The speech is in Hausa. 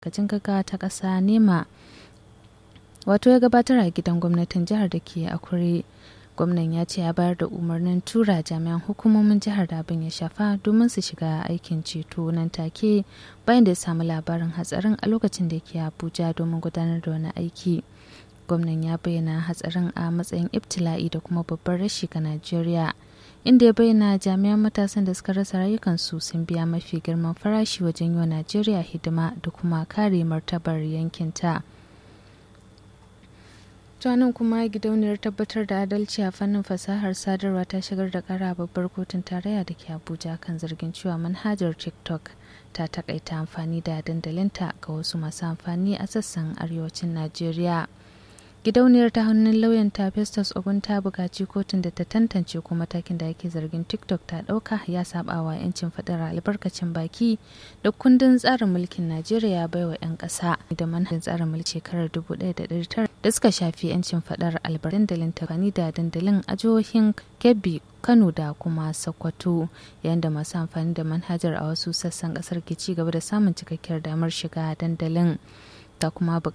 kacin gaggawa ta ƙasa nema wato ya gabatar a gidan gwamnatin jihar da ke akure gwamnan ya ce ya bayar da umarnin tura jami'an hukumomin jihar da abin ya shafa domin su shiga aikin ceto nan take bayan da ya samu labarin hatsarin a lokacin da ke abuja domin gudanar da wani aiki gwamnan ya bayyana hatsarin a matsayin ibtila'i da kuma babban rashi ga najeriya inda ya bayyana jami'an matasan da suka rasa rayukansu sun biya mafi girman farashi wajen yi wa najeriya hidima da kuma kare martabar yankinta. nan kuma gidauniyar tabbatar da adalci a fannin fasahar sadarwa ta shigar da kara babbar kotun tarayya da ke abuja kan zargin cewa manhajar tiktok ta takaita amfani da dandalinta ga wasu masu amfani a sassan arewacin najeriya gidauniyar ta hannun lauyan ta festus ogun ta buƙaci kotun da ta tantance ko matakin da ake zargin tiktok ta ɗauka ya saba wa 'yancin faɗar albarkacin baki da kundin tsarin mulkin najeriya baiwa 'yan ƙasa da manhajin tsarin mulki shekarar 1900 da suka shafi 'yancin faɗar albarkacin dandalin tafani da dandalin a jihohin kebbi kano da kuma sokoto yayin da masu amfani da manhajar a wasu sassan ƙasar ke ci gaba da samun cikakkiyar damar shiga dandalin ta kuma